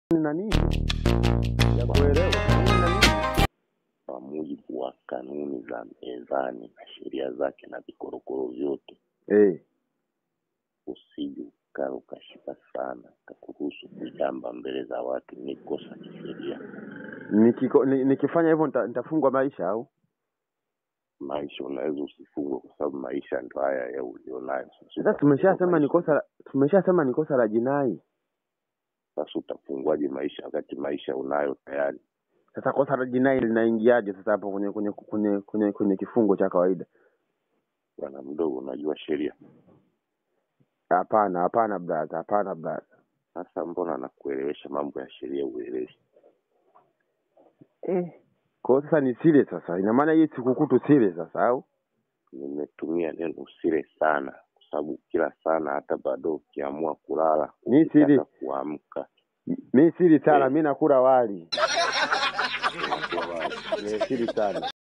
na nini ya kuelewa kanuni na nini kwa mujibu wa kanuni za mezani na sheria zake na vikorokoro vyote, eh usije ukaa ukashika sana kakuruhusu kujamba mbele za watu, ni kosa kisheria. nikiko ni- nikifanya hivyo nita- nitafungwa maisha au Maisha unaweza usifungwe, kwa sababu maisha ndo haya ya ulionayo. sasa tumeshasema ni kosa la- tumeshasema ni kosa la jinai Sasa utafungwaje maisha wakati maisha unayo tayari? sasa kosa la jinai linaingiaje sasa hapo kwenye kwenye kwenye kwenye, kwenye kifungo cha kawaida Bwana mdogo, unajua sheria. hapana hapana brother hapana brother Sasa mbona nakuelewesha mambo ya sheria uelewi? eh kwa hiyo sasa ni sile sasa ina maana hii sikukuu tusile sasa au Nimetumia neno usile sana, kwa sababu kila sana, hata bado ukiamua kulala, Mi sili. ukitaka kuamka mi sili sana Eh. mi nakula wali unakuwa wazi. Eh, sili sana